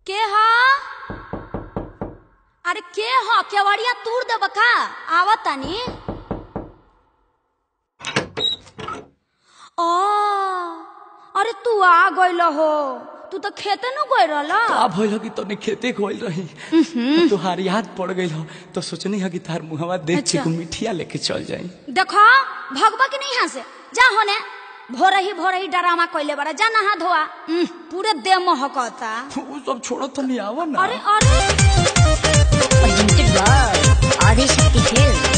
के ह अरे के ह केवड़िया तूर देब का आवत तानी ओ अरे तू आ गइल हो तू तो खेते न गइल रहल का भइल हो कि तने खेते खोल रही तुहार याद पड़ गइल हो तो सोचनी है कि तार मुहवा देख के अच्छा। को मिठिया लेके चल जाई देखो भगवा की नहीं यहाँ से जा होने भोरे ही भोरे ही डरामा कइले बारा जा नहा धोआ उह, पूरे देह महकता वो सब छोड़ो तो नहीं आवा ना अरे अरे presented by Adishakti Films.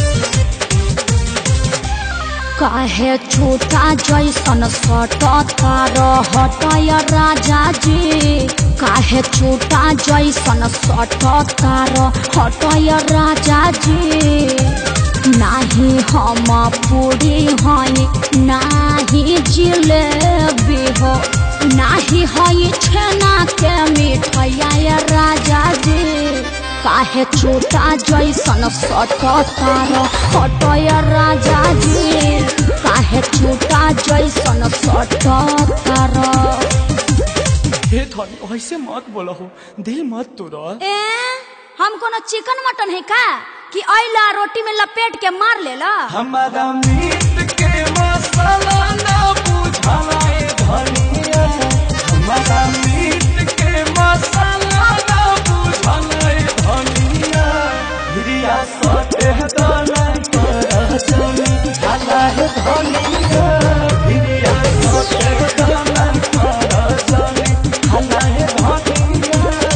काहे छोटा जैसन सटता रहतय राजा जी काहे छोटा जैसन सटता रहतय राजा जी नाही हम पूरी हई नाही जिलेबी हो नाही हई छेना के मिठैया राजा जी काहे छोटा जैसन सटतार हटय राजा जी काहे छोटा जैसन सटतार हे धनी ऐसे मत बोलो हो दिल मत तोड़ो ए हम कोनो चिकन मटन है का कि अइला रोटी में लपेट के मार लेला हमारा मीट के मसाला ना बुझाला ए धनिया हमारा मीट के मसाला ना बुझाला ए धनिया हिरिया सटे दाना कर चली हाला है धनिया हिरिया सटे दाना कर चली हाला है धनिया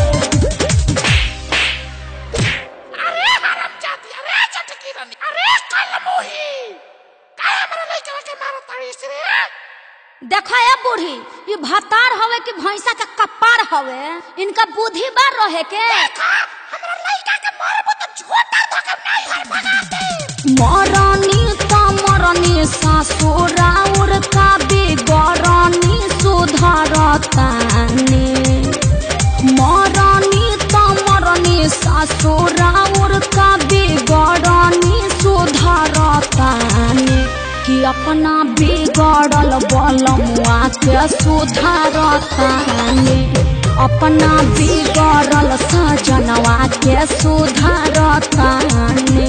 अरे हराम जाती अरे चटकी रानी अरे कल मोही काय हमरा लइका के मारो ताड़ी रे देखो ए बूढ़ी ये भतार हवे कि भैंसा का कपार हवे इनका बुद्धि बार रहे के का हमरा लइका के मारबो तो झोटा धके नहीं हर भगा दे मरनी त मरनी ससुराउर का बिगरनी सुधरतानी मरनी त मरनी ससुराउर का बिगरनी सुधरतानी कि अपना बिगड़ल बलमुआ के सुधारतानी अपना बिगड़ल सजनवा के सुधारतानी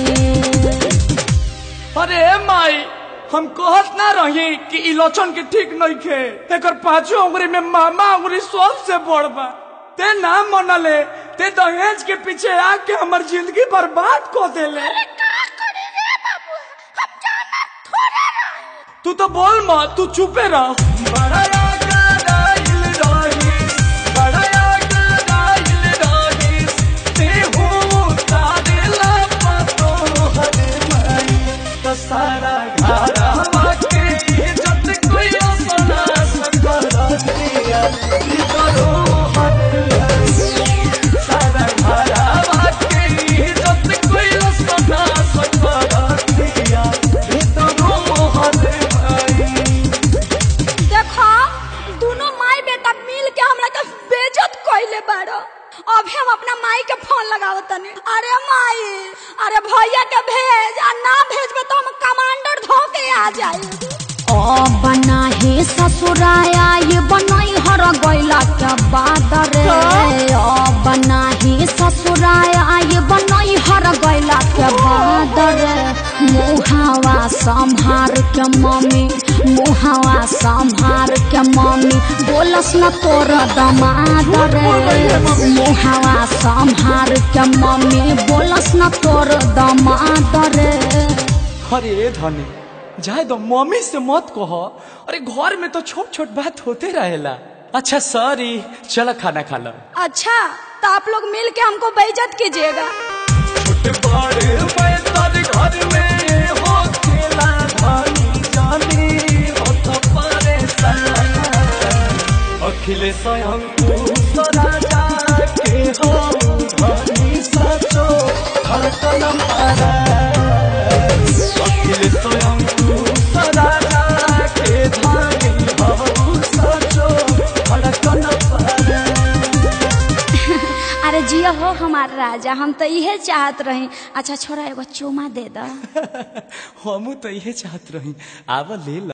अरे माई हम कहत ना रही कि इलोचन के ठीक नहीं खे एकर पांचों उंगली में मामा उंगली सबसे बड़ बा ते ना मनले ते दहेज के पीछे आके हमर जिंदगी बर्बाद कर देले का करे रे बाबू हम जाना थोड़ा रही तू तो बोल मत तू चुपे रह बड़ा आगराइल रही, बड़ा आगराइल रही, ते हो तारेला पतो हरे माई, तो सारा घरवा के इज्जत कोई अपना सकल दिया, ई करो हट गई। सारा घरवा के इज्जत कोई अपना सकल दिया, ई करो हट गई। देखो दोनों माई बेटा मिल के हमरा के बेइज्जत कइले बाड़ो अभी हम अपना माई के फोन लगावत तनी अरे माई अरे भैया के भेज आ ना भेजबे तो हम कमांडर धो के आ जाई ओ बना हे ससुराया ये बनाई हर गइला के बाद रे ओ बना हे ससुराया ये बनाई हर गइला के बाद रे मुहावा संभार के मम्मी मुहावा संभार के मम्मी बोलस न तोर दमाद रे मुहावा संभार के मम्मी बोलस न तोर दमाद रे अरे धनी जाए दो मम्मी से मत कहो अरे घर में तो छोट छोट बात होते रहेला अच्छा सॉरी चलो खाना खा लो अच्छा तो आप लोग मिल के हमको बेइज्जत कीजिएगा घर में हो खेला धनी जानी हो तो परेशान अखिलेश स्वयं तू राजा के हो धनी सचो धड़कन पारा अखिलेश स्वयं तू राजा के धनी हो सचो धड़कन पारा अरे जिया हो हमार राजा हम तो इहे चाहत रही अच्छा छोरा एगो चुमा दे दो हमू तो इहे चाहत रही आवा ले ला